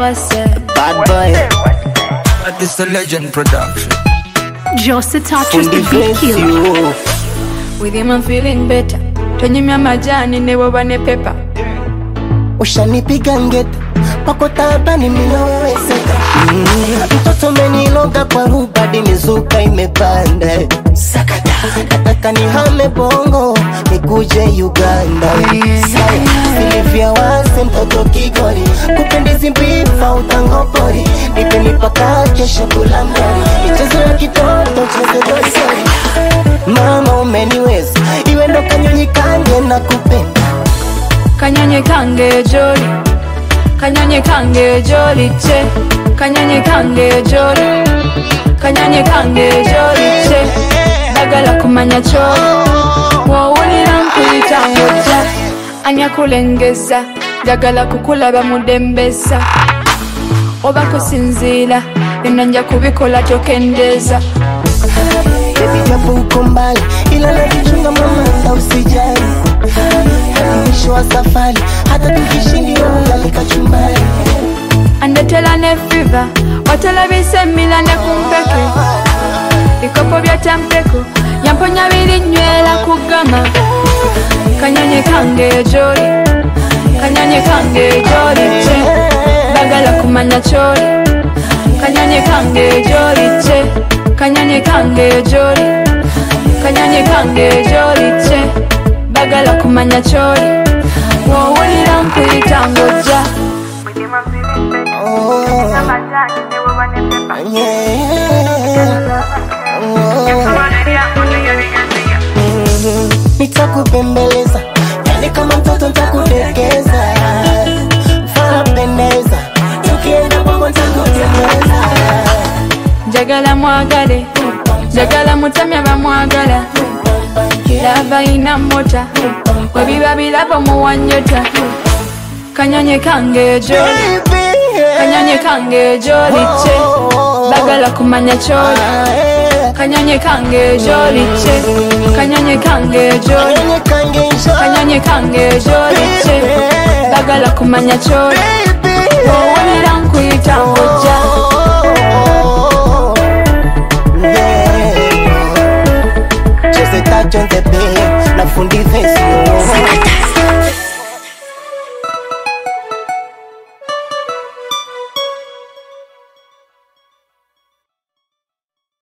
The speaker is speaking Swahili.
wase Bad boy. That is a legend production. Jose touches Fundi the beat bless killer. you. with him I'm feeling better tonyumya majani ne bwoba ne pepa Ushanipiga ngeta pako tabani minowewezeka mm. Mtoto meniloga kwa rubadi mizuka imepanda Sakata Nataka nihame bongo nikuje Uganda Silivia wase mtoto kigori Kupendizi mbifa utangopori Nipe nipaka kesho kula mdori Michezo ya kitoto cheze doisori Mama umeniweza Iwe ndo kanyonyi kange na kupenda kanyonyi kange joli kanyonyi kange joli che kanyonyi kange joli kanyonyi kange joli che bagala kumanya kyoli wowulira nkuyita ngojja anyakulengeza njagala kukulaba mudembesa oba kusinziira byonna nja kubikola tokendeeza Baby japo uko mbali ila najichunga mama usijali Hadi mwisho wa safari hata tukishindia ugali kachumbari andetela ne fiva watalabisa emila ne kumpeke bikopo bya tampeko yamponya birinywera ku gama kanyonyi kange joli kanyonyi kange joli che bagala kumanya kyoli kanyonyi kange joli che kanyonyi kange joli kanyonyi kange joli che bagala kumanya kyoli wowulira nkuyita ngojja oh, yeah. Mhm. Nitakubembeleza yani kama mtoto nitakudekeza Farapendeza tukienda bongo nitakutembeza njagala mwagale njagala mutamya bamwagala lava ina mota webiba birabo muwanyota kanyonyi kange joli kanyonyi kange joli che bagala kumanya kyoli kanyonyi kange joli che kanyonyi kange joli kanyonyi kange joli che bagala kumanya kyoli owulira nkuyita ngojja Jose Tacho Ntepe na fundi vesi